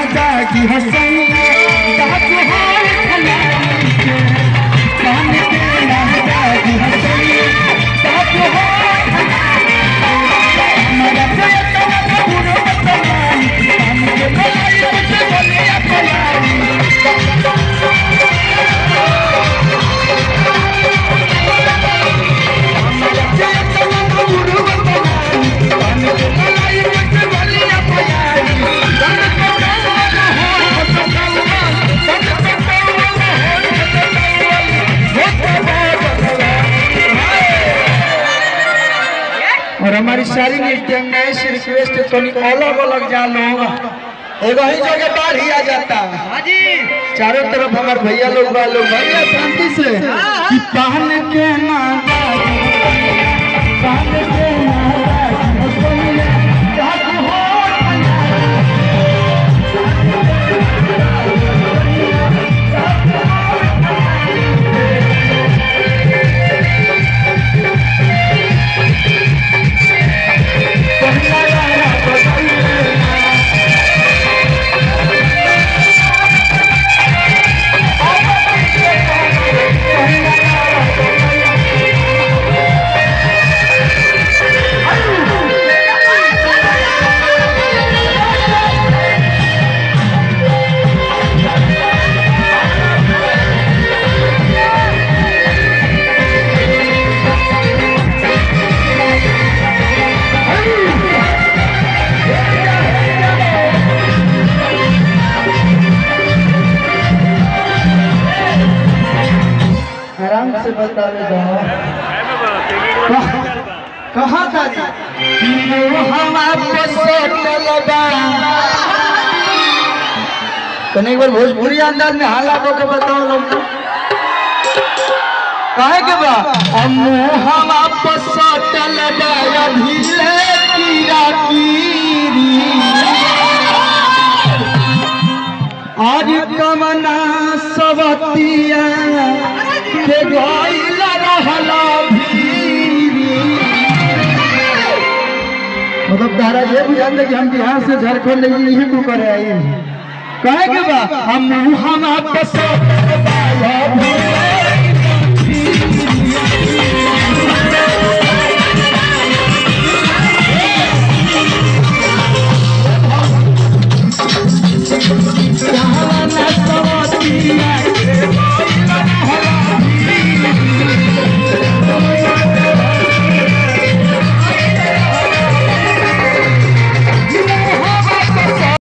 जागी हसैया जाग हार खलाई के कान के ना जागी हसैया जाग हार हमारा जयतवा पूरो तमाम कान के मलाई मुझे बोलिया खलाई जयतवा पूरो तमाम कान के मलाई मुझे बोलिया खलाई कान के ना हो सकलवा कान के ना हो और हमारी सारी नृत्य में से रिक्वेस्ट है थोड़ी अलग अलग जा लोग एगो ही जगह बाढ़ ही आ जाता हाजी चारों तरफ हमारे भैया लोग बा लोग भैया शांति से कि पहन के ना पहन के ना जाग हो आराम से बता दे कहाँ था हवा कने एक बार भोजपुरी अंदाज में हालात के बताओ लोग काहे के बा अमु हवा पसटल बाया ढीले कीरा कीरी आज कमना सवतिया के गइल रहला भीरी मतलब तारा ये बुझान दे कि हम बिहार से झारखंड नहीं को करे आई कहे के बा हम हम आपस बाया भीरी